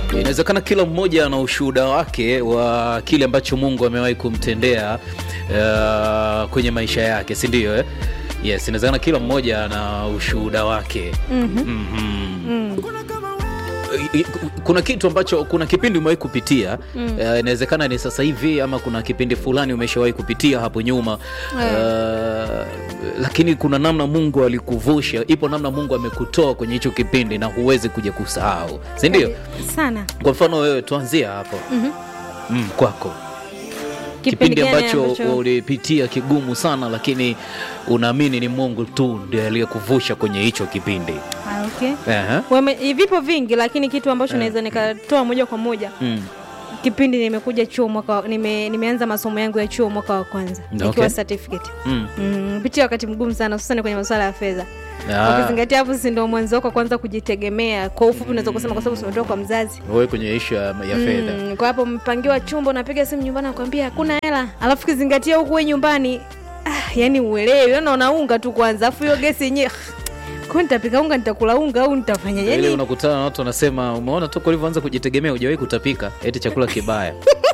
Inawezekana kila mmoja ana ushuhuda wake wa kile ambacho Mungu amewahi kumtendea uh, kwenye maisha yake, si ndio? Eh? Yes, inawezekana kila mmoja ana ushuhuda wake. Mhm. I- i- Kuna kitu ambacho kuna kipindi umewahi kupitia uh, inawezekana ni sasa hivi ama kuna kipindi fulani umeshawahi kupitia hapo nyuma uh, lakini kuna namna Mungu alikuvusha, ipo namna Mungu amekutoa kwenye hicho kipindi na huwezi kuja kusahau, si ndio? sana Kwa mfano wewe, tuanzia hapo mm, kwako kipindi gani ambacho ulipitia kigumu sana, lakini unaamini ni Mungu tu ndiye aliyekuvusha kwenye hicho kipindi. Ah, okay. Ehe. Wame, vipo vingi lakini kitu ambacho naweza nikatoa moja kwa moja Mm. kipindi nimekuja chuo mwaka wa- nime, nimeanza masomo yangu ya chuo mwaka wa kwanza Okay. nikiwa certificate Mm. mm, pitia wakati mgumu sana hususani kwenye masuala ya fedha Ah, ukizingatia hapo si ndo mwanzo wako wa kwanza kujitegemea kwa ufupi unaweza kusema kwa sababu umetoka kwa mzazi wewe kwenye ishu ya, ya fedha Mm, kwa hapo mpangiwa chumba unapiga simu nyumbani nakwambia hakuna hela alafu kizingatia huku we nyumbani ah, yani uelewi yani unaunga tu kwanza alafu hiyo gesi yenyewe kwa nitapika unga nitakula unga au nitafanya ile yani unakutana na watu wanasema, umeona toka ulivyoanza kujitegemea hujawahi kutapika, eti chakula kibaya.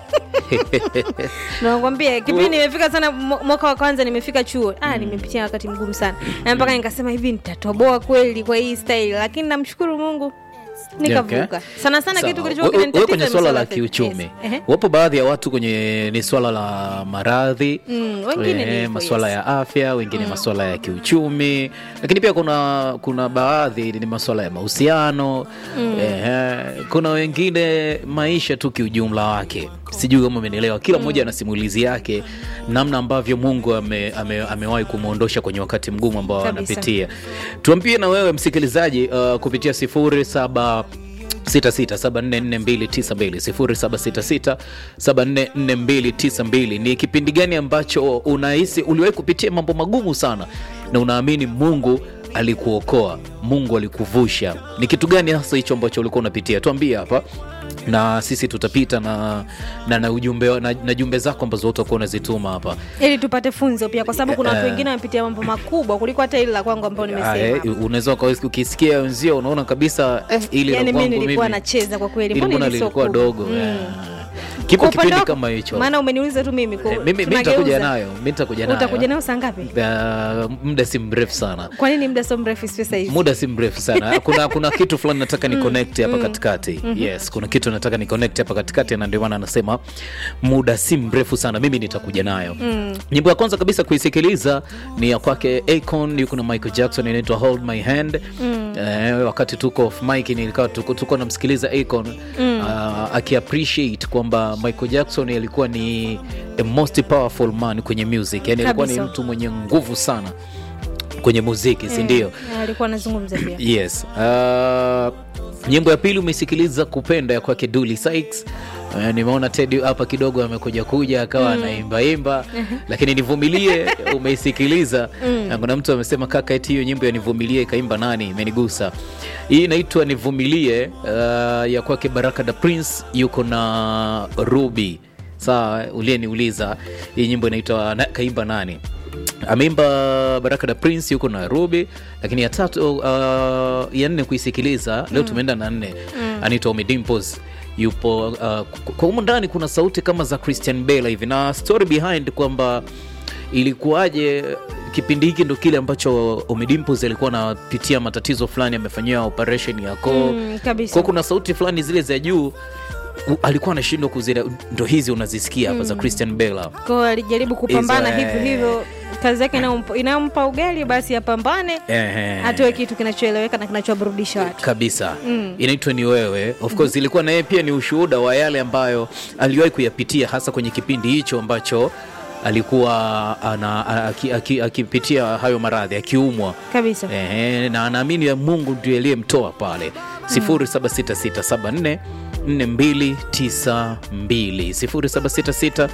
nakwambia kipindi nimefika sana mwa- mwaka wa kwanza nimefika chuo ah, nimepitia wakati mgumu sana na mpaka nikasema hivi nitatoboa kweli kwa hii style lakini namshukuru mungu nikavuka Okay. sana sana Sawa. kitu We- kilichokuwa we- wewe kinanitatiza kwenye ni swala masuala la ya fedha. kiuchumi Yes. Ehe. wapo baadhi ya watu kwenye ni swala la maradhi Mm, wengine ni eh, hivyo, maswala yes. ya afya wengine maswala ya kiuchumi lakini pia kuna kuna baadhi ni maswala ya mahusiano eh, kuna wengine maisha tu kiujumla wake sijui kama umenielewa kila mmoja ana simulizi yake namna ambavyo mungu ame, ame, amewahi kumwondosha kwenye wakati mgumu ambao Kabisa. anapitia tuambie na wewe msikilizaji uh, kupitia sifuri saba 66744292 ni kipindi gani ambacho unahisi uliwahi kupitia mambo magumu sana na unaamini mungu alikuokoa mungu alikuvusha ni kitu gani hasa hicho ambacho ulikuwa unapitia tuambie hapa na sisi tutapita na, na, na ujumbe na, na jumbe zako ambazo utakuwa unazituma hapa ili tupate funzo pia kwa sababu kuna watu Eh. wengine wamepitia mambo makubwa kuliko hata ili la kwangu ambao Ah, nimesema eh, unaweza ukawa- ukisikia wenzio unaona kabisa eh, ili la yani mi kwangu nilikuwa mimi nacheza kwa kweli ili mbona mbona hili sio lilikuwa kubwa? dogo Mm. eh. kipo Kwa upande kipindi wako- kama hicho maana umeniuliza tu mimi kwa- Eh, mimi mi tunageuza. nitakuja nayo mi nitakuja nayo utakuja nayo saa ngapi Uh, muda si mrefu sana kwa nini muda sio mrefu pesa hizi muda si mrefu sana kuna kuna kitu fulani nataka ni connect hapa katikati yes kuna kitu nataka ni connect hapa katikati na ndio maana anasema muda si mrefu sana mimi nitakuja nayo nyimbo ya kwanza kabisa kuisikiliza ni ya kwake Akon yuko na Michael Jackson inaitwa Hold My Hand eh, wakati tuko off mic nilikuwa tuko, tuko namsikiliza Akon uh, akiappreciate kwamba Michael Jackson alikuwa ni a most powerful man kwenye music yani alikuwa ni Kabisa. mtu mwenye nguvu sana kwenye muziki si ndio Eh, alikuwa anazungumza pia yes uh, nyimbo ya pili umeisikiliza kupenda ya kwake Dully Sykes Uh, nimeona Teddy hapa kidogo amekuja kuja akawa anaimbaimba lakini nivumilie umeisikiliza na kuna mtu amesema kaka eti hiyo nyimbo ya nivumilie ikaimba nani imenigusa hii inaitwa nivumilie uh, ya kwake Baraka da Prince yuko na Ruby sawa uliyeniuliza hii nyimbo inaitwa na, kaimba nani ameimba baraka da prince yuko nairobi lakini ya tatu uh, ya nne kuisikiliza leo tumeenda na nne anaitwa Ommy Dimpoz yupo uh, kwa humu ndani kuna sauti kama za christian bale hivi na story behind kwamba ilikuwaje kipindi hiki ndo kile ambacho Ommy Dimpoz alikuwa anapitia matatizo fulani amefanyiwa operation ya koo Mm, kabisa. kwa kuna sauti fulani zile za juu u- alikuwa anashindwa kuzile ndo hizi unazisikia hapa za christian bale hapa. kwao alijaribu kupambana Hizo, eh. hivyo hivyo kazi yake inayompa- inayompa ugali basi apambane Ehe. atoe kitu kinachoeleweka na kinachoburudisha watu kabisa inaitwa ni wewe of course ilikuwa na yeye pia ni ushuhuda wa yale ambayo aliwahi kuyapitia hasa kwenye kipindi hicho ambacho alikuwa ana- aki- aki- akipitia hayo maradhi akiumwa kabisa Ehe, na anaamini ya mungu ndio aliyemtoa pale 076674 4292 0766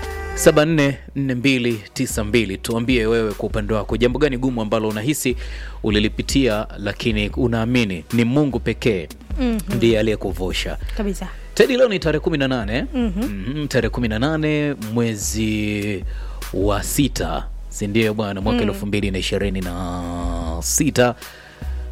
744292 tuambie wewe kwa upande wako jambo gani gumu ambalo unahisi ulilipitia lakini unaamini ni mungu pekee ndiye aliyekuvusha kabisa tedi leo ni tarehe 18 mm-hmm. tarehe 18 mwezi wa sita sindio bwana mwaka elfu mbili na ishirini na sita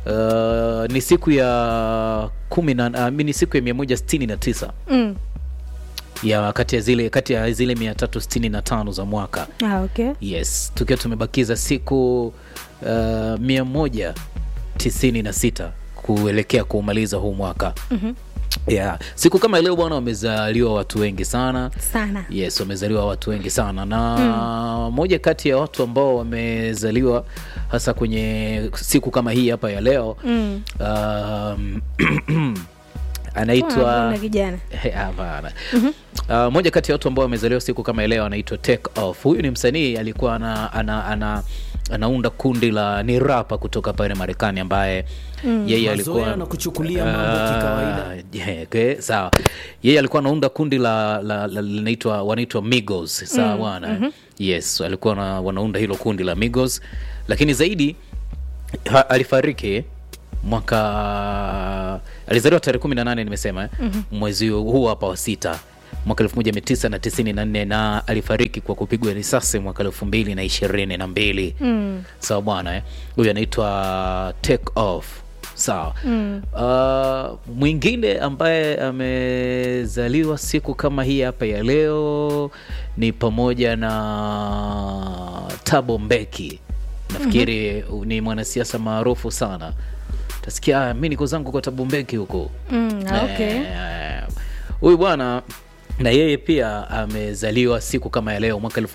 uh, ni siku ya kumi na uh, ni siku ya mia moja sitini na tisa mm. ya kati ya zile kati ya zile mia tatu sitini na tano za mwaka ah, okay yes tukiwa tumebakiza siku uh, mia moja tisini na sita kuelekea kuumaliza huu mwaka Mhm. yeah. siku kama leo bwana wamezaliwa watu wengi sana sana yes wamezaliwa watu wengi sana na moja kati ya watu ambao wamezaliwa hasa kwenye siku kama hii hapa ya leo mm. um, Mbona anaitwa kijana hapana uh, moja kati ya watu ambao wamezaliwa siku kama ya leo anaitwa Take Off. Huyu ni msanii alikuwa ana, ana, ana, anaunda kundi la ni rapa kutoka pale Marekani ambaye yeye alikuwa Mazoea na kuchukulia mambo kikawaida. Ah, yeah, okay, sawa yeye alikuwa anaunda kundi la, la, la linaitwa wanaitwa Migos sawa bwana yes alikuwa na, wanaunda hilo kundi la Migos lakini zaidi ha, alifariki mwaka alizaliwa tarehe kumi na nane nimesema eh? mwezi huu hapa wa sita mwaka elfu moja mia tisa na tisini na nne na alifariki kwa kupigwa risasi mwaka elfu mbili na ishirini na mbili mm. sawa bwana eh? huyu anaitwa take off sawa mm. uh, mwingine ambaye amezaliwa siku kama hii hapa ya leo ni pamoja na tabo mbeki nafikiri mm-hmm. ni mwanasiasa maarufu sana tasikia "Ah, mi niko zangu kwa tabo mbeki huko Mm, ah, okay. Eh, huyu bwana na yeye pia amezaliwa siku kama ya leo mwaka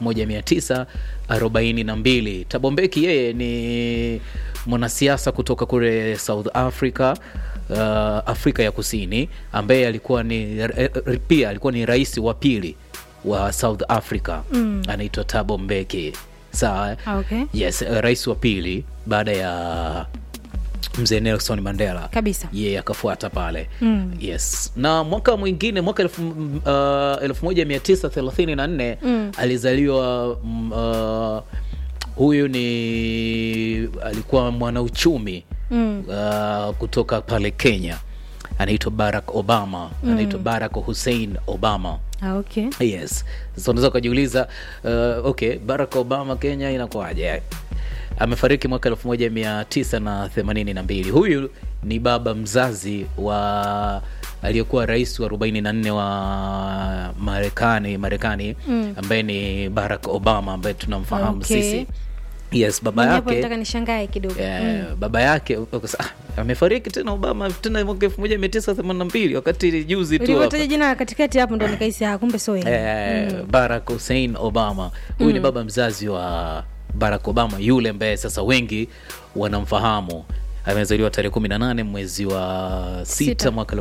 1942 tabombeki yeye ni mwanasiasa kutoka kule south africa uh, afrika ya kusini ambaye alikuwa ni eh, eh, pia alikuwa ni rais wa pili wa south africa mm. anaitwa tabo mbeki sawa eh? Ah, okay. yes eh, rais wa pili baada ya mzee nelson mandela Kabisa. yeye akafuata pale Mm. yes na mwaka mwingine mwaka elfu uh, elfu moja mia tisa thelathini na nne Mm. alizaliwa mm, uh, huyu ni alikuwa mwanauchumi Mm. uh, kutoka pale kenya anaitwa barack obama anaitwa barack hussein obama Ah, okay. yes sasa unaweza ukajiuliza uh, okay barack obama kenya inakuwaje amefariki mwaka elfu moja mia tisa na themanini na mbili huyu ni baba mzazi wa aliyekuwa rais wa arobaini na nne wa marekani marekani Mm. ambaye ni barack obama ambaye tunamfahamu Okay. sisi yes baba Mimi hapo yake nataka nishangae kidogo Eh, baba yake ukasa- ah, amefariki tena obama tena mwaka elfu moja mia tisa themanini na mbili wakati juzi tu hapa. ulivyotaja jina la katikati hapo ndo nikaisi ah, kumbe so yeye. eh, barack hussein obama huyu ni baba mzazi wa barack obama yule ambaye sasa wengi wanamfahamu amezaliwa tarehe 18 mwezi wa Sita. sita mwaka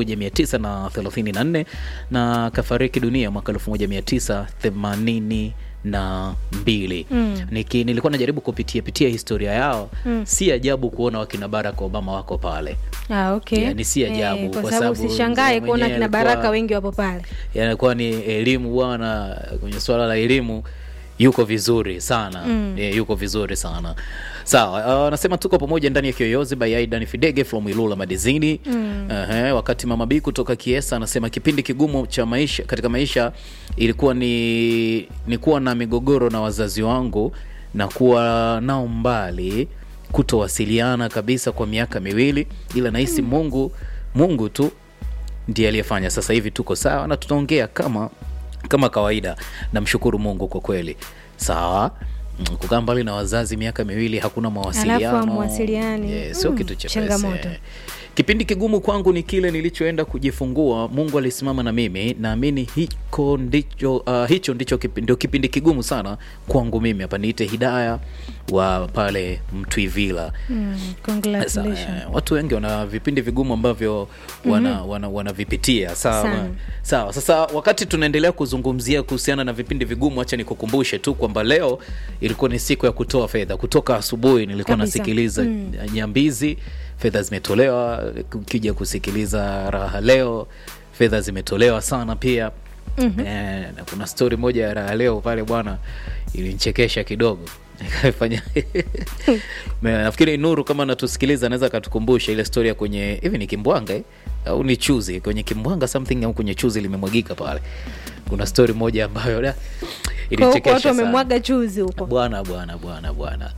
1934 na kafariki dunia mwaka 1982 na mbili Mm. Niki, nilikuwa najaribu kupitia pitia historia yao Mm. si ajabu kuona wakina barack obama wako pale Ah, okay. Yani si ajabu, Eh, kwa kwa sababu sababu usishangae mzee kuona mwenyewe kina alikuwa- baraka wengi wapo pale yanakuwa ni elimu bwana kwenye swala la elimu yuko vizuri sana Mm. e, yuko vizuri sana sawa anasema tuko pamoja ndani ya kiyoyozi by aidan fidege from ilula madizini Mm. Ehe, wakati mama b kutoka kiesa anasema kipindi kigumu cha maisha katika maisha ilikuwa ni ni kuwa na migogoro na wazazi wangu na kuwa nao mbali kutowasiliana kabisa kwa miaka miwili ila nahisi mungu mungu tu ndiye aliyefanya sasa hivi tuko sawa na tutaongea kama kama kawaida namshukuru mungu kwa kweli sawa Mm, kukaa mbali na wazazi miaka miwili hakuna mawasiliano hamwasiliani. yeah, sio Mm, kitu chepesi changamoto. kipindi kigumu kwangu ni kile nilichoenda kujifungua mungu alisimama na mimi naamini hiko ndicho uh, hicho ndicho kipi, ndio kipindi kigumu sana kwangu mimi hapa niite hidaya wa pale mtwivila Mm, sasa, congratulations. eh, watu wengi wana vipindi vigumu ambavyo wana, wana, wanavipitia sawa Sana. sawa sasa wakati tunaendelea kuzungumzia kuhusiana na vipindi vigumu hacha nikukumbushe tu kwamba leo ilikuwa ni siku ya kutoa fedha kutoka asubuhi nilikuwa Kabisa. nasikiliza Mm. nyambizi fedha zimetolewa ukija kusikiliza raha leo fedha zimetolewa sana pia mm-hmm. eh, na kuna stori moja ya raha leo pale bwana ilinchekesha kidogo nikafanya Me- nafikiri nuru kama natusikiliza anaweza akatukumbusha ile stori ya kwenye hivi ni kimbwanga eh? au ni chuzi kwenye kimbwanga something au kwenye chuzi limemwagika pale kuna stori moja ambayo da, Kwa huko ilinchekesha watu sana wamemwaga chuzi huko bwana bwana bwana bwana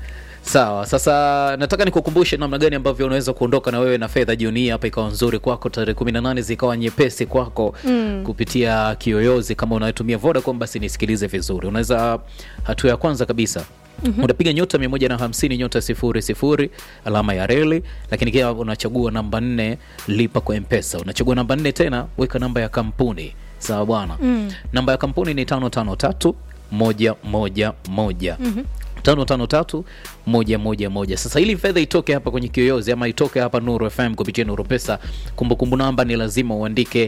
sawa sasa nataka nikukumbushe namna gani ambavyo unaweza kuondoka na wewe na fedha jioni hii hapa ikawa nzuri kwako tarehe 18 zikawa nyepesi kwako mm. kupitia kiyoyozi kama unatumia vodacom basi nisikilize vizuri unaweza hatua ya kwanza kabisa Mm-hmm. unapiga nyota 150 nyota sifuri sifuri alama ya reli lakini kia unachagua namba nne lipa kwa mpesa unachagua namba nne tena weka namba ya kampuni sawa bwana mm. namba ya kampuni ni tano tano tatu moja moja moja mm-hmm tano tano tatu moja moja moja sasa ili fedha itoke hapa kwenye kiyoyozi ama itoke hapa nuru fm kupitia nuru pesa kumbukumbu namba ni lazima uandike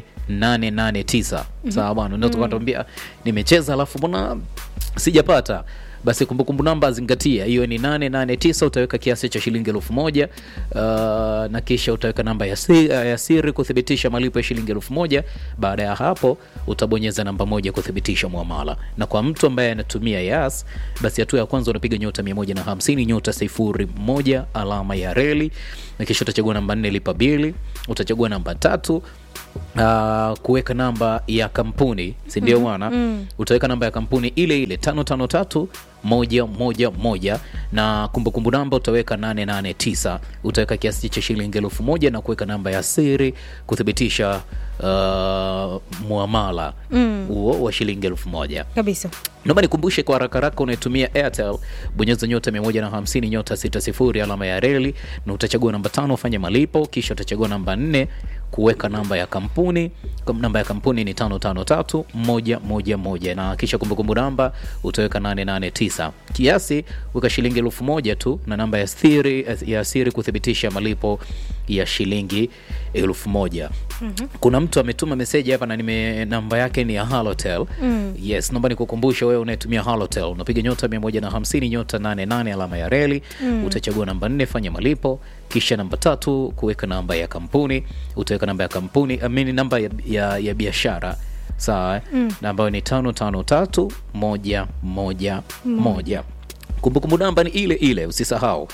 889 sawa bwana unaweza ukatuambia nimecheza alafu mbona sijapata basi kumbukumbu namba zingatia hiyo ni 889 utaweka kiasi cha shilingi elfu moja uh, na kisha utaweka namba ya, si, uh, ya siri kuthibitisha malipo ya shilingi elfu moja baada ya hapo utabonyeza namba moja kuthibitisha mwamala na kwa mtu ambaye anatumia yas basi hatua ya kwanza unapiga nyota 150 nyota sifuri moja alama ya reli na kisha utachagua namba nne lipa bili utachagua namba tatu uh, kuweka namba ya kampuni sindio bwana mm. utaweka namba ya kampuni ile ile tano tano tatu moja moja moja na kumbukumbu namba utaweka 889 utaweka kiasi cha shilingi elfu moja na kuweka namba ya siri kuthibitisha uh, muamala huo mm. wa shilingi elfu moja kabisa naomba nikumbushe kwa haraka haraka unayetumia airtel bonyeza nyota 150 nyota 60 alama ya reli na utachagua namba tano ufanye malipo kisha utachagua namba nne kuweka namba ya kampuni Kam- namba ya kampuni ni tano tano tatu moja moja moja na kisha kumbukumbu namba utaweka 889 kiasi weka shilingi elfu moja tu na namba ya siri, ya siri kuthibitisha malipo ya shilingi elfu moja mm-hmm. kuna mtu ametuma meseji hapa na nime namba yake ni ya halotel mm. yes naomba nikukumbushe wewe unayetumia halotel unapiga nyota 150 nyota 88 alama ya reli mm. utachagua namba nne fanya malipo kisha namba tatu kuweka namba ya kampuni utaweka namba ya kampuni amini namba ya, ya, ya biashara sawa mm. na ambayo ni tano tano tatu moja moja moja kumbukumbu namba ni ile ile usisahau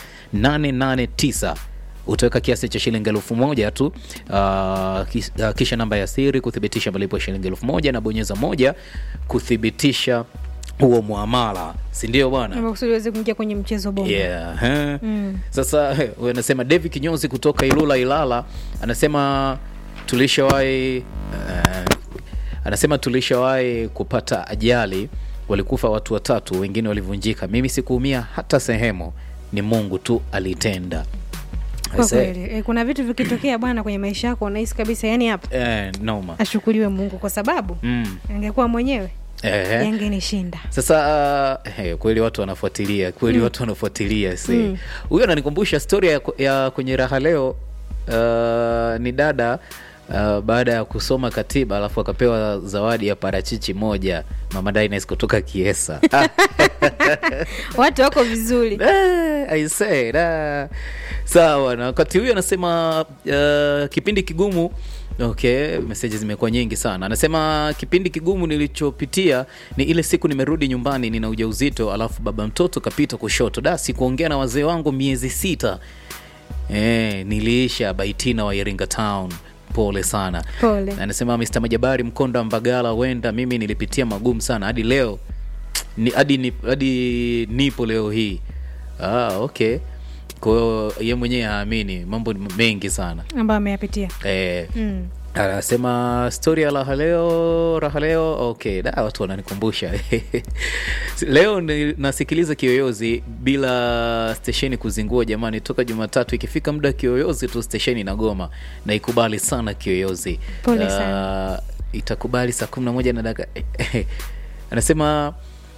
889 utaweka kiasi cha shilingi elfu moja tu uh, kis, uh, kisha namba ya siri kuthibitisha malipo ya shilingi elfu moja na bonyeza moja kuthibitisha huo muamala sindio bwana Ama kusudi uweze kuingia kwenye mchezo bomba yeah. eh. sasa eh, huyu anasema davi kinyozi kutoka ilula ilala anasema tulishawahi uh, anasema tulishawahi kupata ajali walikufa watu watatu wengine walivunjika mimi sikuumia hata sehemu ni mungu tu alitenda kwa I say, kweli e, kuna vitu vikitokea bwana kwenye maisha yako unahisi kabisa yani hapa eh, noma ashukuriwe mungu kwa sababu mm. angekuwa mwenyewe eh. yangenishinda sasa uh, hey, kweli watu wanafuatilia kweli mm. watu wanafuatilia si huyo ananikumbusha story ya, ya kwenye raha leo uh, ni dada Uh, baada ya kusoma katiba alafu akapewa zawadi ya parachichi moja mama Dines kutoka kiesa Ah, watu wako vizuri eh, I say, da. sawa na wakati huyu anasema uh, kipindi kigumu okay meseji zimekuwa nyingi sana anasema kipindi kigumu nilichopitia ni ile siku nimerudi nyumbani nina ujauzito alafu baba mtoto kapita kushoto da sikuongea na wazee wangu miezi sita e, niliisha baitina wa iringa town pole sana Pole. anasema Mr. Majabari Mkonda Mbagala, wenda mimi nilipitia magumu sana hadi leo ni, hadi, ni, hadi nipo leo hii. Ah, okay. Kwa hiyo ye mwenyewe haamini, mambo ni mengi sana ambayo ameyapitia eh, mm. anasema stori ya raha leo raha leo okay da watu wananikumbusha leo ni, nasikiliza kiyoyozi bila stesheni kuzingua jamani toka jumatatu ikifika muda wa kiyoyozi tu stesheni na goma na ikubali sana kiyoyozi Pole Ah, sana. itakubali saa kumi na moja na dakika anasema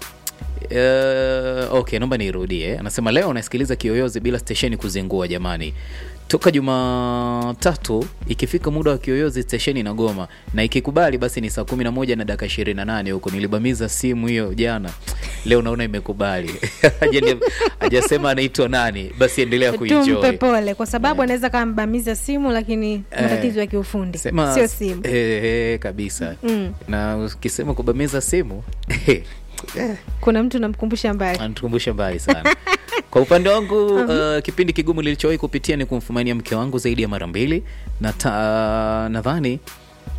Uh, okay naomba niirudie anasema leo nasikiliza kiyoyozi bila stesheni kuzingua jamani toka jumatatu ikifika muda wa kiyoyozi stesheni na goma na ikikubali basi ni saa kumi na moja na dakika ishirini na nane huko nilibamiza simu hiyo jana leo naona imekubali Haja- hajasema anaitwa nani basi endelea tumpe kuenjoy pole kwa sababu anaweza kama mbamiza simu lakini matatizo ya kiufundi sema sio simu eh, eh, kabisa Mm. na ukisema kubamiza simu kuna mtu namkumbusha mbali anatukumbusha mbali sana kwa upande wangu uh, kipindi kigumu nilichowahi kupitia ni kumfumania mke wangu zaidi ya mara mbili na ta- nadhani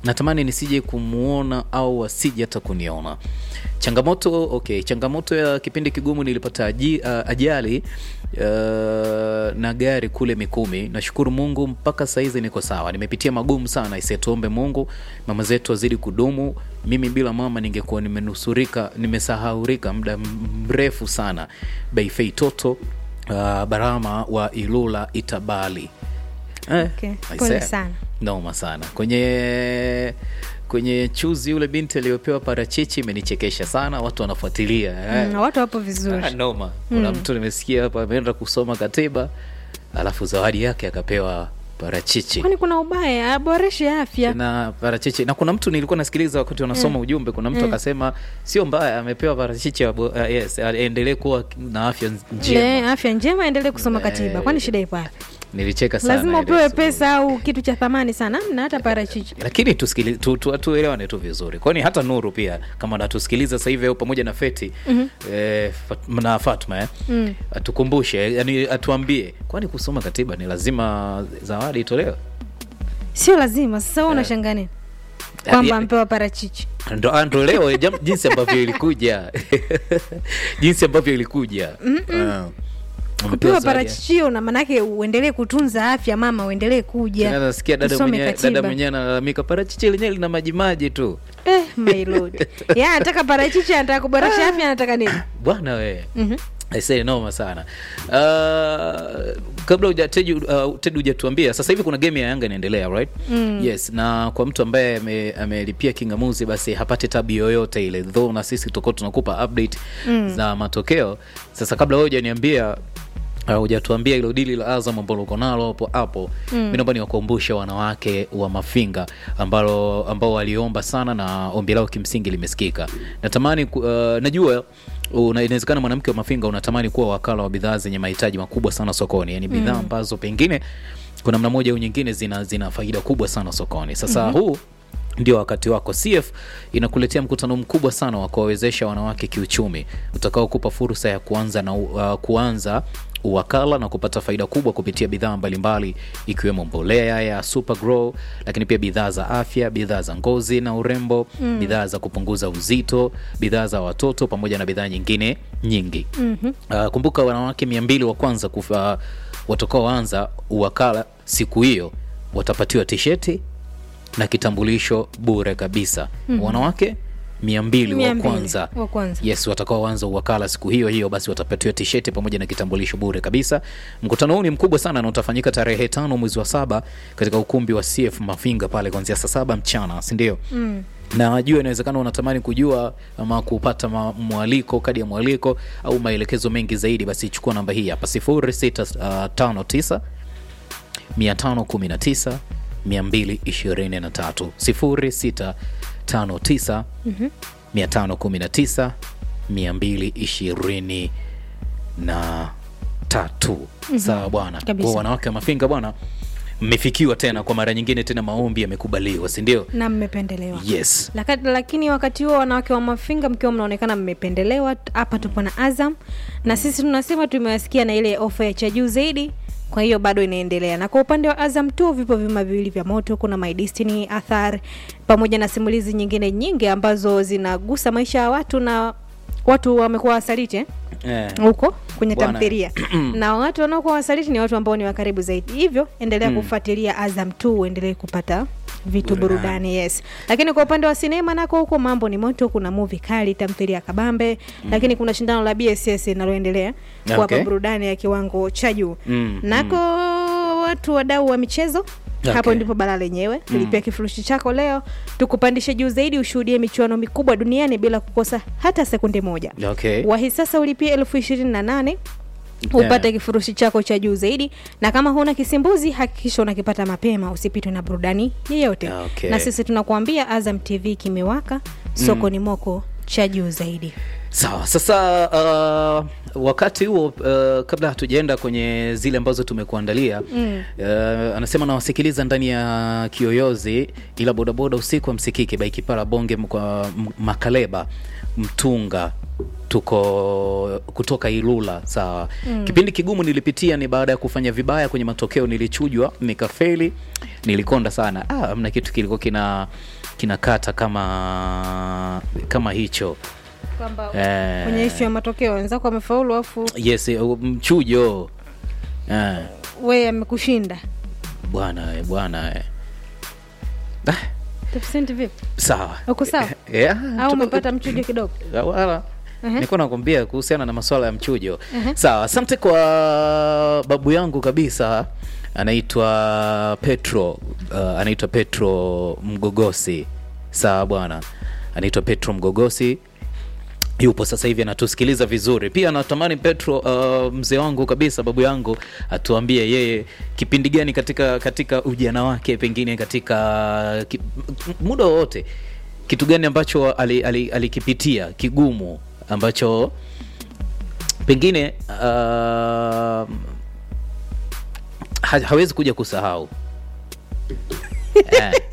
natamani nisije kumwona au asije hata kuniona changamoto okay changamoto ya kipindi kigumu nilipata aji, uh, ajali uh, na gari kule mikumi nashukuru mungu mpaka sahizi niko sawa nimepitia magumu sana isietuombe mungu mama zetu wazidi kudumu mimi bila mama ningekuwa nimenusurika nimesahaurika muda mrefu sana beifei toto uh, barama wa ilula itabali eh, Okay, I pole say, sana. noma sana kwenye kwenye chuzi yule binti aliyopewa parachichi imenichekesha sana watu wanafuatilia eh. Mm, watu wapo vizuri Ah, noma kuna mtu nimesikia hapa ameenda kusoma katiba alafu zawadi yake akapewa parachichi kwani kuna ubaya aboreshe afya na parachichi na kuna mtu nilikuwa nasikiliza wakati wanasoma ujumbe kuna mtu akasema sio mbaya amepewa parachichi abo- uh, yes aendelee kuwa na afya njema Le, afya njema endelee kusoma katiba kwani shida ipo wapi nilicheka sana lazima ile upewe siku. pesa au kitu cha thamani sana mna hata parachichi lakini tusikili- tu- tu- tuelewane tu vizuri kwani hata nuru pia kama natusikiliza sasa hivi au pamoja na feti mm-hmm. eh, Fat- na fatma eh? mm. atukumbushe yani atuambie kwani kusoma katiba ni lazima zawadi itolewe sio lazima sasa wewe unashangaa nini kwamba ya- ampewa parachichi ndo ah, ndo leo jam- jinsi ambavyo ilikuja jinsi ambavyo ilikuja Ah. Umepewa kupewa zawadi ya- parachichio na manake uendelee kutunza afya mama uendelee kuja Tena nasikia dada usome mwenyewe katiba. dada mwenyewe analalamika parachichi lenyewe lina majimaji tu eh, my lord ya anataka parachichi anataka kuboresha afya anataka nini bwana we Mhm. aisee noma sana uh, kabla uja- Teju, uh, Ted hujatuambia sasa hivi kuna game ya yanga inaendelea right mm. yes na kwa mtu ambaye ame- amelipia kingamuzi basi hapate tabu yoyote ile though na sisi tutakuwa tunakupa update mm. za matokeo sasa kabla wewe hujaniambia Uh, hujatuambia ilo dili la Azam ambalo uko nalo hapo hapo mm. mi naomba niwakumbushe wanawake wa Mafinga ambalo ambao waliomba sana na ombi lao kimsingi limesikika. Natamani ku- uh, najua una- inawezekana mwanamke wa Mafinga unatamani kuwa wakala wa bidhaa zenye mahitaji makubwa sana sokoni, yani bidhaa ambazo pengine kuna namna moja au nyingine zina, zina faida kubwa sana sokoni. Sasa mm-hmm. huu ndio wakati wako. CF inakuletea mkutano mkubwa sana wa kuwawezesha wanawake kiuchumi utakaokupa fursa ya kuanza na uh, kuanza uwakala na kupata faida kubwa kupitia bidhaa mbalimbali ikiwemo mbolea ya Super Grow, lakini pia bidhaa za afya, bidhaa za ngozi na urembo, mm. bidhaa za kupunguza uzito, bidhaa za watoto pamoja na bidhaa nyingine nyingi. mm-hmm. Uh, kumbuka wanawake mia mbili wa kwanza kufa, watakaoanza uwakala siku hiyo watapatiwa tisheti na kitambulisho bure kabisa mm-hmm. wanawake mia mbili Mia wa mbili kwanza wa kwanza. yes watakaoanza uwakala siku hiyo hiyo basi watapatiwa tisheti pamoja na kitambulisho bure kabisa mkutano huu ni mkubwa sana na utafanyika tarehe tano mwezi wa saba katika ukumbi wa cf mafinga pale kuanzia saa saba mchana sindio mm na najua inawezekana unatamani kujua ama kupata ma- mwaliko kadi ya mwaliko au maelekezo mengi zaidi basi chukua namba hii hapa 0659 519 223 0659 519 223 sawa bwana Kabisa. kwa wanawake wa mafinga bwana mmefikiwa tena kwa mara nyingine tena maombi yamekubaliwa si ndio na mmependelewa yes Laka, lakini wakati huo wanawake wa mafinga mkiwa mnaonekana mmependelewa hapa tupo na azam na sisi tunasema tumewasikia na ile ofa ya cha juu zaidi kwa hiyo bado inaendelea na kwa upande wa azam tu vipo vyuma viwili vya moto kuna my destiny athar pamoja na simulizi nyingine nyingi ambazo zinagusa maisha ya watu na watu wamekuwa wasaliti eh? eh. huko kwenye Bwana. tamthilia na watu wanaokuwa wasaliti ni watu ambao ni wa karibu zaidi hivyo endelea kufuatilia azam t uendelee kupata vitu Burudani. burudani yes lakini kwa upande wa sinema nako huko mambo ni moto kuna muvi kali tamthilia kabambe lakini kuna shindano la bss linaloendelea kuwapa Okay. burudani ya kiwango cha juu Mm, nako watu wadau wa michezo Okay. hapo ndipo bala lenyewe tulipia kifurushi chako leo tukupandishe juu zaidi ushuhudie michuano mikubwa duniani bila kukosa hata sekunde moja okay wahi sasa ulipia elfu ishirini na nane upate Yeah. kifurushi chako cha juu zaidi na kama huna kisimbuzi hakikisha unakipata mapema usipitwe na burudani yeyote Okay. na sisi tunakuambia azam tv kimewaka soko ni moko cha juu zaidi sawa sasa uh, wakati huo uh, kabla hatujaenda kwenye zile ambazo tumekuandalia mm. uh, anasema nawasikiliza ndani ya kiyoyozi ila bodaboda usiku amsikiki baikipara bonge kwa M- makaleba mtunga tuko kutoka ilula sawa mm. kipindi kigumu nilipitia ni baada ya kufanya vibaya kwenye matokeo nilichujwa nikafeli nilikonda sana ah, amna kitu kilikuwa kina kinakata kama kama hicho kwamba Eh. kwenye ishu ya matokeo wenzako wamefaulu afu yes eh, mchujo eh, we amekushinda bwana eh, bwana eh. ah, tafsenti vipi sawa uko sawa yeah, au tuko- umepata mchujo kidogo Ah, wala Ehe. nilikuwa nakwambia kuhusiana na masuala ya mchujo sawa asante kwa babu yangu kabisa anaitwa petro uh, anaitwa petro mgogosi sawa bwana anaitwa petro mgogosi yupo sasa hivi anatusikiliza vizuri pia natamani petro uh, mzee wangu kabisa babu yangu atuambie yeye kipindi gani katika katika ujana wake pengine katika ki, m- muda wowote kitu gani ambacho alikipitia ali, ali alikipitia kigumu ambacho pengine uh, ha, hawezi kuja kusahau eh.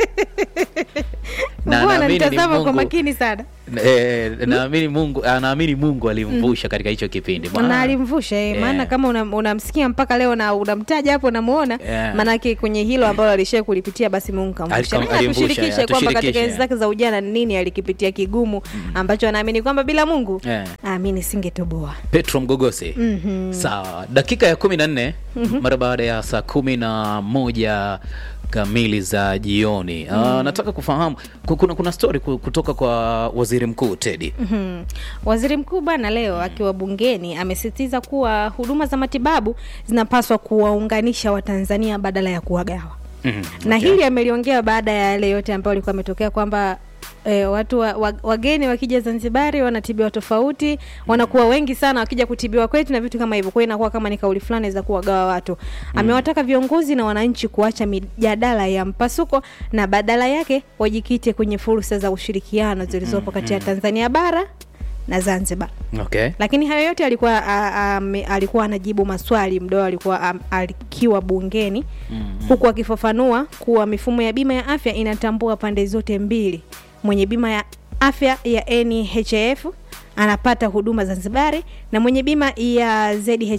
Na bwana naamini ni nitazama kwa Mungu- makini sana Eh, naamini Mungu anaamini Mungu alimvusha katika hicho kipindi. na Maana- alimvusha eh, Yeah. maana kama unam- unamsikia mpaka leo na unamtaja hapo unamuona Yeah. maanake kwenye hilo ambalo alishai kulipitia basi mungu kamvusha Alikam- Naye alimvusha, atushirikishe yeah, kwamba katika atushirikishe, enzi zake za ujana ni nini alikipitia kigumu ambacho anaamini kwamba bila mungu Yeah. amini singetoboa Petro Mgogosi. Sawa, dakika ya kumi na nne mara baada ya saa kumi na moja kamili za jioni. Ah, nataka kufahamu ku- kuna, kuna story ku- kutoka kwa waziri mkuu Teddy. Mhm. Waziri mkuu bana leo akiwa bungeni amesisitiza kuwa huduma za matibabu zinapaswa kuwaunganisha Watanzania badala ya kuwagawa. Mhm, na okay. hili ameliongea baada ya yale yote ambayo alikuwa ametokea kwamba E, watu wa, wa, wageni wakija Zanzibari wanatibiwa tofauti, wanakuwa wengi sana wakija kutibiwa kwetu na vitu kama hivyo. Kwa hiyo inakuwa kama ni kauli fulani za kuwagawa watu. Amewataka viongozi na wananchi kuacha mijadala ya mpasuko na badala yake wajikite kwenye fursa za ushirikiano zilizopo kati ya Tanzania bara na Zanzibar. Okay. Lakini hayo yote alikuwa a, a, me, alikuwa anajibu maswali mdoo alikuwa am- akiwa bungeni huku akifafanua kuwa mifumo ya bima ya afya inatambua pande zote mbili. Mwenye bima ya afya ya NHIF anapata huduma Zanzibari na mwenye bima ya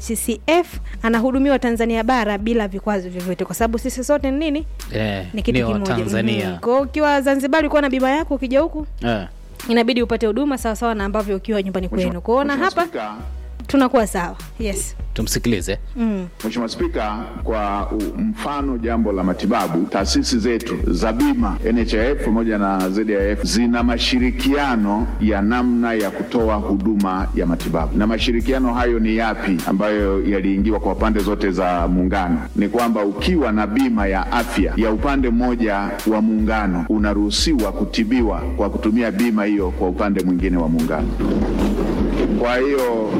ZHCF anahudumiwa Tanzania bara bila vikwazo vyovyote, kwa sababu sisi sote ni nini? Eh, Ni kitu ni wa kimoja. Tanzania. Mhm. Kwa hiyo ukiwa Zanzibari ukiwa na bima yako, ukija huku Eh. inabidi upate huduma sawasawa na ambavyo ukiwa nyumbani kwenu. Kuona hapa Spika, tunakuwa sawa. Yes. Tumsikilize. Mm. Mheshimiwa Spika, kwa u- mfano jambo la matibabu, taasisi zetu za bima NHIF pamoja na ZIF zina mashirikiano ya namna ya kutoa huduma ya matibabu, na mashirikiano hayo ni yapi ambayo yaliingiwa kwa pande zote za muungano? Ni kwamba ukiwa na bima ya afya ya upande mmoja wa muungano, unaruhusiwa kutibiwa kwa kutumia bima hiyo kwa upande mwingine wa muungano. Kwa hiyo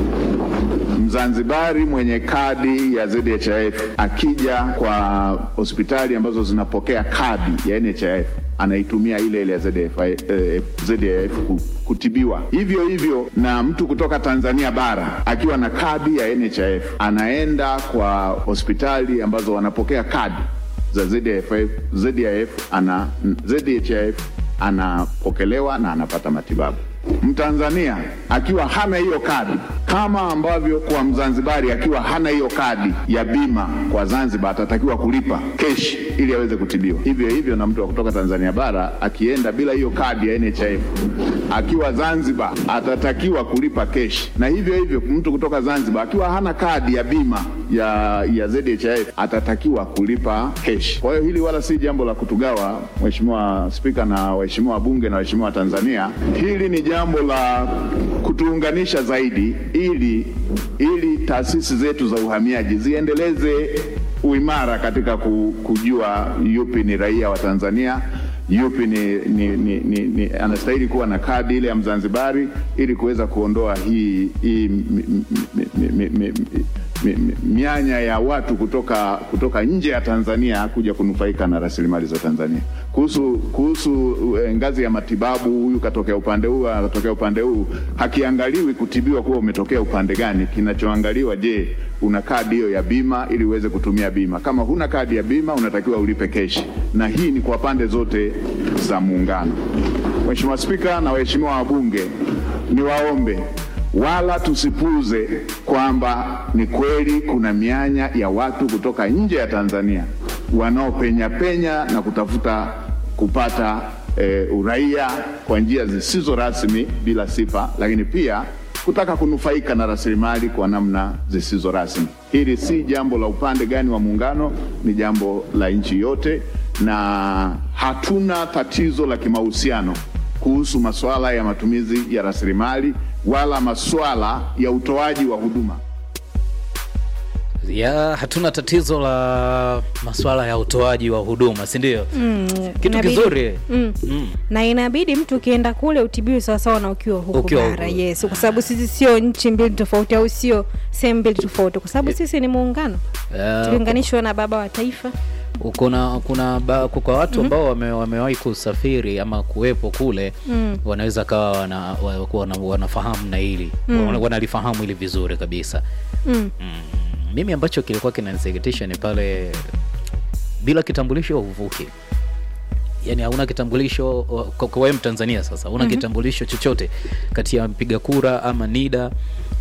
Mzanzibari mwenye kadi ya ZHIF akija kwa hospitali ambazo zinapokea kadi ya NHIF anaitumia ile ile ya ZHIF, eh, ZHIF ku- kutibiwa. Hivyo hivyo na mtu kutoka Tanzania bara akiwa na kadi ya NHIF anaenda kwa hospitali ambazo wanapokea kadi za ZHIF, ZHIF ana ZHIF anapokelewa na anapata matibabu. Mtanzania akiwa hana hiyo kadi, kama ambavyo kwa Mzanzibari akiwa hana hiyo kadi ya bima kwa Zanzibar atatakiwa kulipa keshi ili aweze kutibiwa. Hivyo hivyo na mtu wa kutoka Tanzania bara akienda bila hiyo kadi ya NHIF akiwa Zanzibar atatakiwa kulipa keshi, na hivyo hivyo mtu kutoka Zanzibar akiwa hana kadi ya bima ya, ya ZHIF atatakiwa kulipa keshi. Kwa hiyo hili wala si jambo la kutugawa, Mheshimiwa Spika na waheshimiwa wabunge na waheshimiwa wa Tanzania. Hili ni jambo la kutuunganisha zaidi ili ili taasisi zetu za uhamiaji ziendeleze uimara katika ku- kujua yupi ni raia wa Tanzania yupi ni, ni, ni, ni, ni anastahili kuwa na kadi ile ya Mzanzibari ili kuweza kuondoa hii, hii mi, mi, mi, mi, mi, mi- mi- mianya ya watu kutoka kutoka nje ya Tanzania kuja kunufaika na rasilimali za Tanzania. Kuhusu kuhusu eh, ngazi ya matibabu, huyu katokea upande huu, akatokea upande huu, hakiangaliwi kutibiwa kuwa umetokea upande gani. Kinachoangaliwa, je, una kadi hiyo ya bima ili uweze kutumia bima. Kama huna kadi ya bima, unatakiwa ulipe keshi, na hii ni kwa pande zote za Muungano. Mheshimiwa Spika na waheshimiwa wabunge, niwaombe wala tusipuuze kwamba ni kweli kuna mianya ya watu kutoka nje ya Tanzania wanaopenya penya na kutafuta kupata e, uraia kwa njia zisizo rasmi bila sifa, lakini pia kutaka kunufaika na rasilimali kwa namna zisizo rasmi. Hili si jambo la upande gani wa Muungano, ni jambo la nchi yote, na hatuna tatizo la kimahusiano kuhusu masuala ya matumizi ya rasilimali wala masuala ya utoaji wa huduma. ya hatuna tatizo la maswala ya utoaji wa huduma si ndio Mm, kitu inabidi- kizuri mm. Mm. na inabidi mtu ukienda kule utibiwe sawasawa na ukiwa huku Ukiwa bara huku. yes kwa sababu sisi sio nchi mbili tofauti au sio sehemu mbili tofauti kwa sababu sisi ni muungano Eh, tuliunganishwa na baba wa taifa kuna kuna ba, kwa watu ambao wame, wamewahi kusafiri ama kuwepo kule Mm. wanaweza kawa wana, wa- wana, wanafahamu na hili wana, wanalifahamu hili vizuri kabisa mm. mm. mimi ambacho kilikuwa kinanisikitisha ni pale bila kitambulisho huvuki yani hauna kitambulisho kwa kwa wewe mtanzania sasa hauna mm-hmm. kitambulisho chochote kati ya mpiga kura ama nida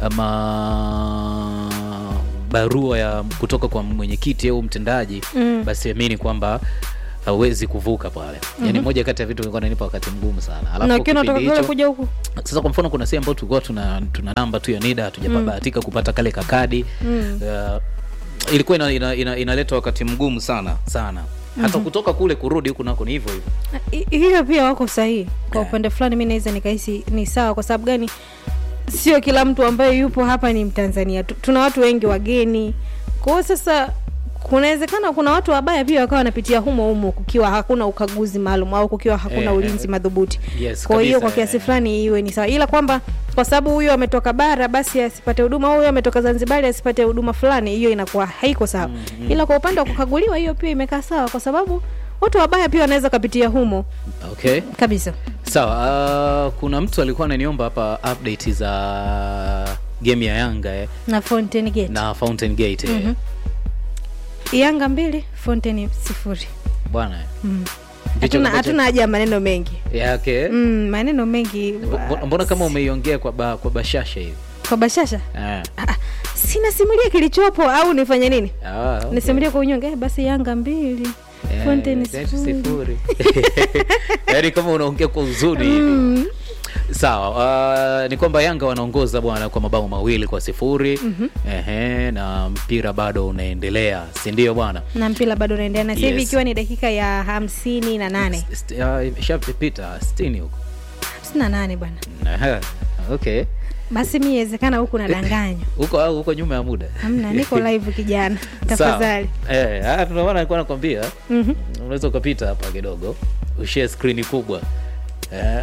ama barua ya kutoka kwa mwenyekiti au mtendaji Mm. basi amini kwamba hauwezi kuvuka pale yani moja kati ya vitu vilikuwa nanipa wakati mgumu sana na alafu ukiwa unatoka kipindi kule hicho kuja huku sasa kwa mfano kuna sehemu ambayo tulikuwa tuna, tuna namba tu ya nida hatujabahatika kupata kale kakadi Mm. uh, ilikuwa ina, ina, ina, inaleta wakati mgumu sana sana hata kutoka kule kurudi huku nako ni hivyo hivyo I- hiyo pia wako sahihi kwa Eh. upande fulani mi naweza nikahisi ni sawa kwa sababu gani sio kila mtu ambaye yupo hapa ni mtanzania Tu- tuna watu wengi wageni kwa hiyo sasa kunawezekana kuna watu wabaya pia wakawa wanapitia humo humo kukiwa hakuna ukaguzi maalum au kukiwa hakuna Eh, ulinzi eh, madhubuti yes, kwa hiyo kabisa, kwa kiasi eh. fulani iwe ni sawa ila kwamba kwa sababu huyo ametoka bara basi asipate huduma au huyo ametoka zanzibari asipate huduma fulani hiyo inakuwa haiko sawa ila kwa upande wa kukaguliwa hiyo pia imekaa sawa kwa sababu watu wabaya pia wanaweza kapitia humo okay kabisa sawa uh, kuna mtu alikuwa ananiomba hapa update za game ya yanga eh, na Fountain Gate na fountain gate eh. Mhm. Yanga mbili Fountain sifuri. bwana eh. Mm. Ndicho Hatuna ambacho- hatuna haja ya maneno mengi yake mm, maneno mengi Mbona- mbona kama umeiongea kwa, ba, kwa bashasha hivi kwa bashasha eh. ah, ah, sina simulia kilichopo au nifanye nini ah, okay. nisimulie kwa unyonge eh, basi Yanga mbili Eh, Fountain that sifuri. sifuri. yaani kama unaongea kwa uzuri hivi Mm. sawa uh, ni kwamba yanga wanaongoza bwana kwa mabao mawili kwa sifuri mm-hmm. Ehe, na mpira bado unaendelea si ndio bwana na mpira bado unaendelea na sasa hivi Yes. ikiwa ni dakika ya hamsini na nane St- uh, ishapita stini huko hamsini na nane bwana Aha, okay basi mi iwezekana huku nadanganywa huko au huko nyuma ya muda hamna niko live kijana Sawa. tafadhali Eh, ah, ndio maana nilikuwa nakwambia Mhm. unaweza ukapita hapa kidogo ushare skrini kubwa eh.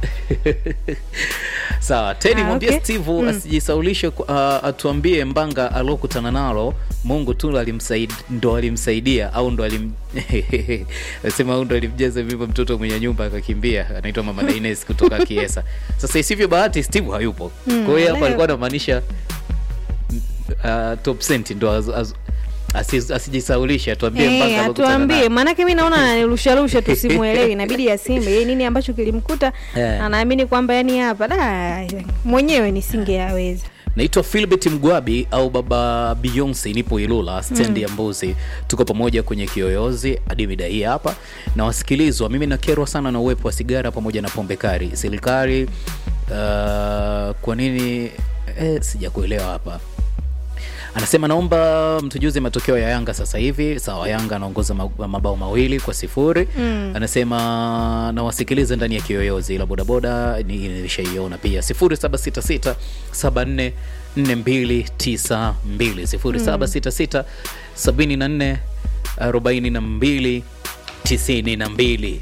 sawa tedi Ah, mwambie okay. steve Mm. asijisaulishe ku- ah, atuambie mbanga aliokutana nalo mungu tu alimsaid, ndo alimsaidia au ndo alim sema au ndo alimjaza mimba mtoto mwenye nyumba akakimbia anaitwa mama daines kutoka kiesa sasa isivyo bahati steve hayupo Mm, kwa hiyo hapa leo. alikuwa anamaanisha uh, top cent ndo az- az- asi- asijisaulishe atuambie Eh, mpaka alokutana atuambie naye. maanake mi naona ananirusharusha tu simuelewi inabidi asimbe ye nini ambacho kilimkuta Eh. anaamini kwamba yani hapa da mwenyewe nisingeyaweza naitwa filbert mgwabi au baba beyonce nipo ilula stendi ya mbuzi tuko pamoja kwenye kiyoyozi hadi mida hii hapa na wasikilizwa mimi nakerwa sana na uwepo wa sigara pamoja na pombe kari serikali uh, kwa nini eh, sijakuelewa hapa anasema naomba mtujuze matokeo ya yanga sasa hivi sawa yanga anaongoza ma- mabao mawili kwa sifuri Mm. anasema nawasikiliza ndani ya kiyoyozi ila bodaboda ni- nilishaiona pia 0766 74 4292 0766 74 42 92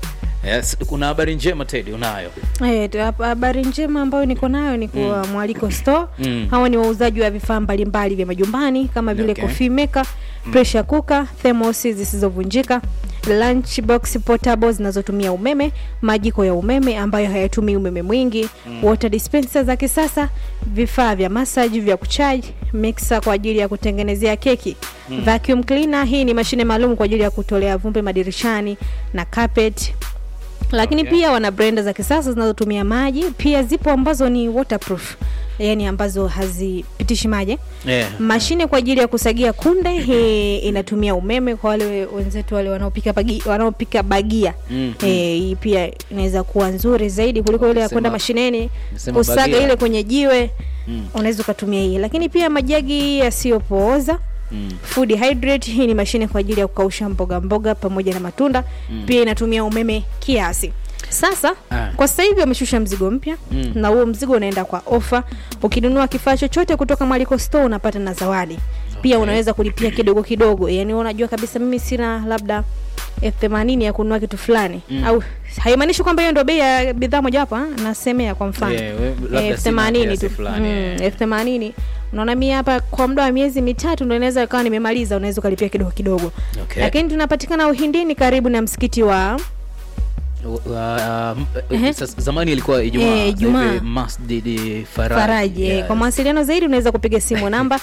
yes, kuna habari njema tedi unayo Eh, tu- hapa habari njema ambayo niko nayo ni kwa mwaliko store Mm. hawa ni wauzaji wa vifaa mbalimbali vya majumbani kama vile Okay. coffee maker pressure cooker thermos zisizovunjika lunch box portable zinazotumia umeme majiko ya umeme ambayo hayatumii umeme mwingi water dispenser za kisasa vifaa vya massage vya kuchaji mixer kwa ajili ya kutengenezea keki vacuum cleaner hii ni mashine maalum kwa ajili ya kutolea vumbi madirishani na carpet lakini Okay. pia wana brenda za kisasa zinazotumia maji pia zipo ambazo ni waterproof yani ambazo hazipitishi maji yeah. mashine kwa ajili ya kusagia kunde hii inatumia umeme kwa wale wenzetu wale wanaopika bagi, wanaopika bagia Mm, Eh, hii pia inaweza kuwa nzuri zaidi kuliko ile ya kwenda Sema- mashineni sema kusaga bagia. ile kwenye jiwe Mm. unaweza ukatumia hii lakini pia majagi yasiyopooza Mm. food hydrate hii ni mashine kwa ajili ya kukausha mboga mboga pamoja na matunda mm. pia inatumia umeme kiasi sasa Ah. kwa sasa hivi wameshusha mzigo mpya Mm. na huo mzigo unaenda kwa ofa ukinunua kifaa chochote kutoka mwaliko store unapata na zawadi pia Okay. unaweza kulipia kidogo kidogo yani unajua kabisa mimi sina labda elfu themanini ya kununua kitu fulani Mm. au haimaanishi kwamba hiyo ndo bei ya bidhaa mojawapo ah, nasemea kwa mfano Yeah, we- labda elfu sina themanini kiasi tu fulani, Mm, yeah. elfu themanini unaona mi hapa kwa muda wa miezi mitatu ndo inaweza ikawa nimemaliza unaweza ukalipia kidogo kidogo Okay. lakini tunapatikana uhindini karibu na msikiti wa Uh, uh, Ehe. sasa zamani ilikuwa Ijumaa, Eh, Ijumaa. sasa hivi Masjid Faraji. faraji eh. Yes. kwa mawasiliano zaidi unaweza kupiga simu namba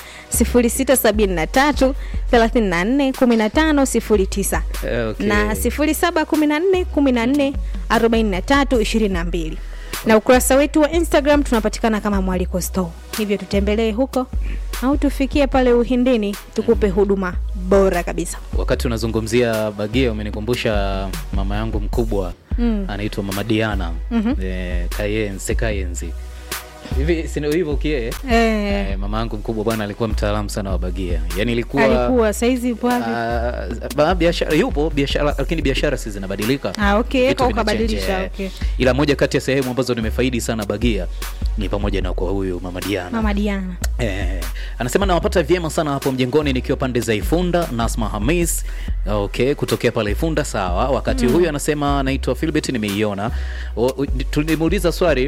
0673 34 15 09 Eh, okay. na 0714 14 43 22 na ukurasa wetu wa instagram tunapatikana kama mwaliko store hivyo tutembelee huko au tufikie pale uhindini tukupe huduma bora kabisa wakati unazungumzia bagia umenikumbusha mama yangu mkubwa Mm. anaitwa mama diana Mhm. eh, kayenze kayenzi hivi sino hivyo kie eh, eh, mama yangu mkubwa bwana alikuwa mtaalamu sana wa bagia yani ilikuwa alikuwa saizi yupo wapi Ah, ba- biashara yupo biashara lakini biashara si zinabadilika Ah, okay, Vitu kwa vinachange, ukabadilisha, eh. okay. ila moja kati ya sehemu ambazo nimefaidi sana bagia ni pamoja na kwa huyu mama diana mama diana Eh, anasema nawapata vyema sana hapo mjengoni nikiwa pande za Ifunda. Nasma Hamis okay, kutokea pale Ifunda, sawa. Wakati huyu anasema anaitwa Philbert, nimeiona. O- u- Tulimuuliza swali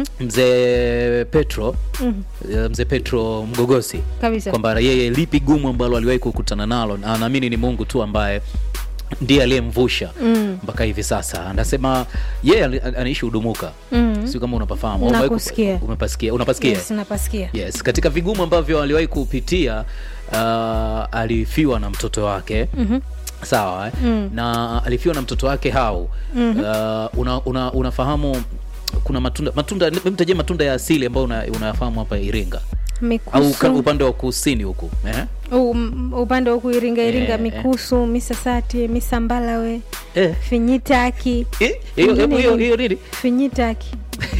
mzee Petro eh, mzee Petro Mgogosi Kabisa. kwamba yeye lipi gumu ambalo aliwahi kukutana nalo, na anaamini ni Mungu tu ambaye ndiye aliyemvusha Mm. mpaka hivi sasa. Anasema yeye ali- anaishi Udumuka, Mm. sio kama unapafahamu. Umewahi ku- Nakusikia. Umepasikia? Unapasikia? yes, napasikia yes katika vigumu ambavyo aliwahi kupitia uh, alifiwa na mtoto wake Mhm. sawa eh? Mm. na alifiwa na mtoto wake hau Mhm. uh, una, una, unafahamu kuna matunda matunda mtajia matunda ya asili ambayo una- unayafahamu hapa iringa au ka- mikusu upande wa kusini huku eh? U- m- upande wa huku iringa iringa Eh, eh. mikusu misasati misambalawe Eh. finyitaki Eh, hiyo- Ingine hiyo- nini? hiyo nini finyitaki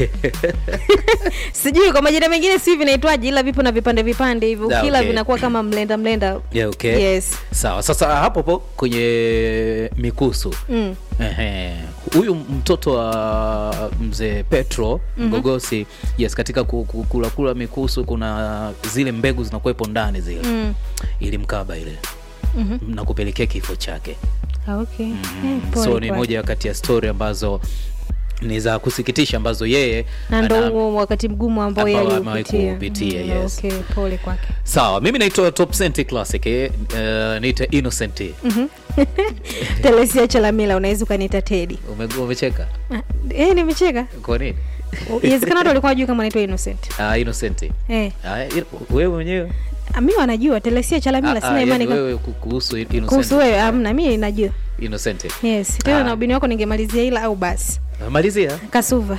sijui kwa majina mengine si vinaitwaje ila vipo na vipande vipande hivyo Ah, kila okay. vinakuwa kama mlenda mlenda yeah, okay. yes sawa sasa hapo po kwenye mikusu mm. Ehe. huyu mtoto wa mzee petro mgogosi yes katika ku- ku- kula kula mikusu kuna zile mbegu zinakuwepo ndani zile Mm. ilimkaba ile Mhm. na kupelekea kifo chake Ah, okay. mm. Eh, pole so ni kwake. moja kati ya stori ambazo ni za kusikitisha ambazo yeye na ndo ana- huo wakati mgumu ambao yeye ambao amewahi aliupitia kuupitia, Mm, yes. okay pole kwake sawa mimi naitwa top Cent classic eh, uh, niita innocent telesia chalamila unaweza ukaniita tedi Ume- umecheka Ah, eh, nimecheka kwa nini iwezekana watu walikuwa wajui kama naitwa innocent Ah, innocent eh. Ah, il- wewe mwenyewe Ah, mi wanajua telesia chalamila Ah, sina ah, imani yani kama- wewe ku- kuhusu innocent. kuhusu wewe amna mi najua innocent yes tena Ah. na ubini wako ningemalizia ila au basi malizia kasuva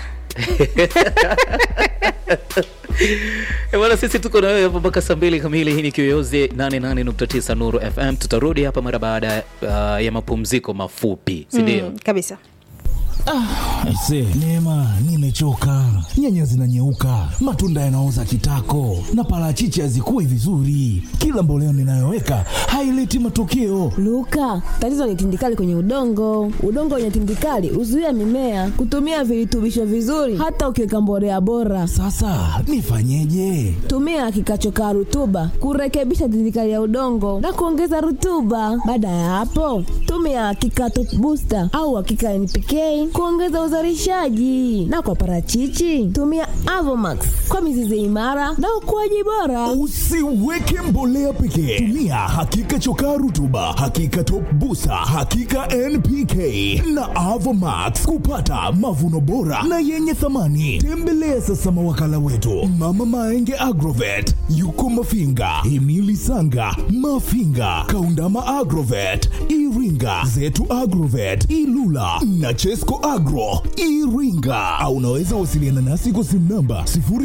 Eh, bwana sisi tuko na wewe hapo mpaka saa mbili kamili hii ni kiyoyozi 88.9 nuru fm tutarudi hapa mara baada uh, ya mapumziko mafupi sindio Mm, kabisa Aise, Neema, nimechoka. Nyanya zinanyeuka, matunda yanaoza kitako, na parachichi hazikui vizuri. Kila mboleo ninayoweka haileti matokeo. Luka, tatizo ni tindikali kwenye udongo. Udongo wenye tindikali huzuia mimea kutumia virutubisho vizuri, hata ukiweka mbolea bora. Sasa nifanyeje? Tumia kikachokaa rutuba kurekebisha tindikali ya udongo na kuongeza rutuba. Baada ya hapo, tumia kikato booster au hakika NPK kuongeza uzalishaji, na kwa parachichi tumia Avomax kwa mizizi imara na ukuaji bora. Usiweke mbolea pekee, tumia hakika chokaa rutuba, hakika top busa, hakika NPK na Avomax kupata mavuno bora na yenye thamani. Tembelea sasa mawakala wetu Mama Maenge Agrovet, yuko Mafinga, Emili Sanga, Mafinga, Kaundama Agrovet, Iringa, Zetu Agrovet, Ilula na Chesco Agro Iringa, au unaweza wasiliana nasi kwa simu namba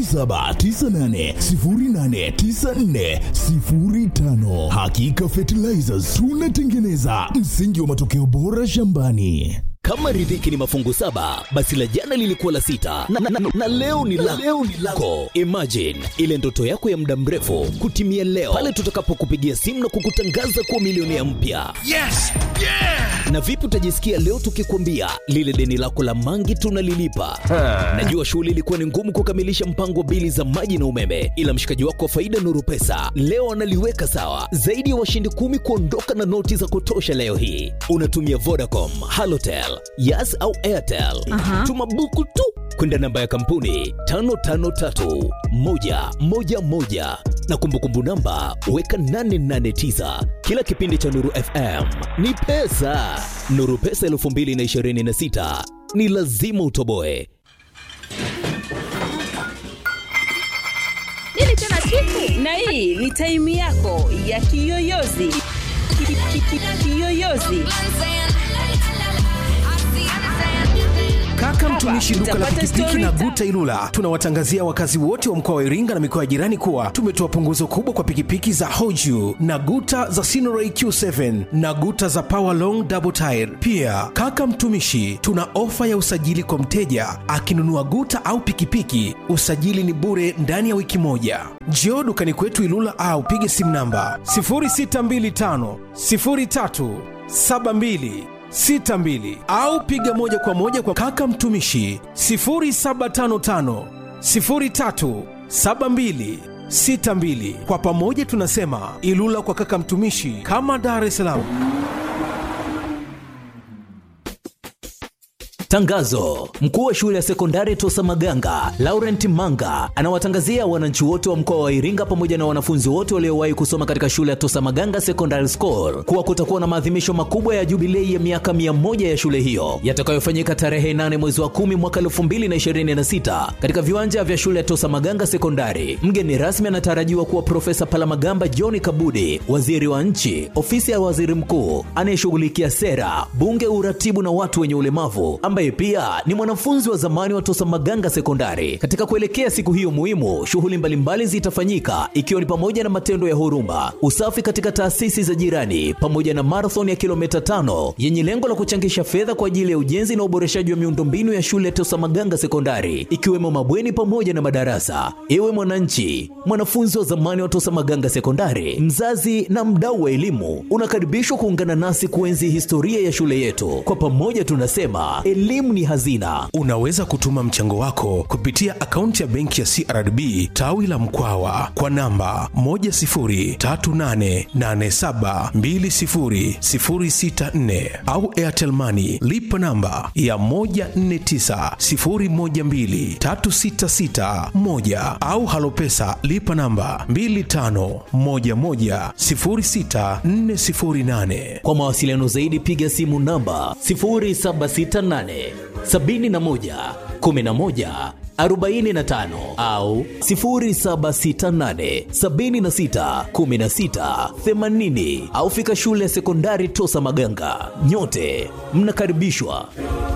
0798089405. Hakika Fertilizers tunatengeneza msingi wa matokeo bora shambani. Kama riziki ni mafungu saba, basi la jana lilikuwa la sita na, na, na, na leo ni la leo ni lako. Imagine ile ndoto yako ya muda mrefu kutimia leo pale tutakapokupigia simu na kukutangaza kuwa milionea mpya. Yes! Yeah! Na vipi utajisikia leo tukikwambia lile deni lako la mangi tunalilipa? Najua shughuli ilikuwa ni ngumu kukamilisha mpango wa bili za maji na umeme, ila mshikaji wako wa faida Nuru Pesa leo analiweka sawa. Zaidi ya washindi kumi kuondoka na noti za kutosha leo hii. Unatumia Vodacom, Halotel, Yas au Airtel. Tuma buku tu kwenda namba ya kampuni 553111 na kumbukumbu namba weka 889. Kila kipindi cha Nuru FM ni pesa. Nuru Pesa 2026 ni lazima utoboe. Nini tena chifu? Na hii ni taimu yako ya kiyoyozi. Ki- ki- ki- ki- Kiyoyozi. Kaka mtumishi duka la Utapata pikipiki story na time. Guta Ilula, tunawatangazia wakazi wote wa mkoa wa Iringa na mikoa ya jirani kuwa tumetoa punguzo kubwa kwa pikipiki za Hoju na Guta za Sinoray Q7 na Guta za Power Long Double Tire. Pia kaka mtumishi, tuna ofa ya usajili kwa mteja akinunua Guta au pikipiki, usajili ni bure ndani ya wiki moja. Njoo dukani kwetu Ilula au pige simu namba 0625 03 72 62 au piga moja kwa moja kwa kaka mtumishi 0755 03 72 62. Kwa pamoja tunasema Ilula kwa kaka mtumishi, kama Dar es Salaam. Tangazo: mkuu wa shule ya sekondari Tosa Maganga Laurent Manga anawatangazia wananchi wote wa mkoa wa Iringa pamoja na wanafunzi wote waliowahi kusoma katika shule ya Tosa Maganga Secondary School kuwa kutakuwa na maadhimisho makubwa ya jubilei ya miaka 100 ya shule hiyo yatakayofanyika tarehe 8 mwezi wa 10 mwaka 2026 katika viwanja vya shule ya Tosa Maganga Sekondari. Mgeni rasmi anatarajiwa kuwa Profesa Palamagamba John Kabudi, waziri wa nchi, ofisi ya waziri mkuu anayeshughulikia sera, bunge, uratibu na watu wenye ulemavu, ambaye pia ni mwanafunzi wa zamani wa Tosa Maganga Sekondari. Katika kuelekea siku hiyo muhimu, shughuli mbalimbali zitafanyika ikiwa ni pamoja na matendo ya huruma, usafi katika taasisi za jirani, pamoja na marathon ya kilomita tano yenye lengo la kuchangisha fedha kwa ajili ya ujenzi na uboreshaji wa miundombinu ya shule ya Tosa Maganga Sekondari, ikiwemo mabweni pamoja na madarasa. Ewe mwananchi, mwanafunzi wa zamani wa Tosa Maganga Sekondari, mzazi na mdau wa elimu, unakaribishwa kuungana nasi kuenzi historia ya shule yetu. Kwa pamoja tunasema elimu ni hazina. Unaweza kutuma mchango wako kupitia akaunti ya benki ya CRDB tawi la Mkwawa kwa namba 10388720064 au Airtel Money lipa namba ya 1490123661 au Halopesa lipa namba 25110648. Kwa mawasiliano zaidi piga simu namba 0768 71 11 45 au 0768 76 16 80 au fika shule ya sekondari Tosa Maganga. Nyote mnakaribishwa.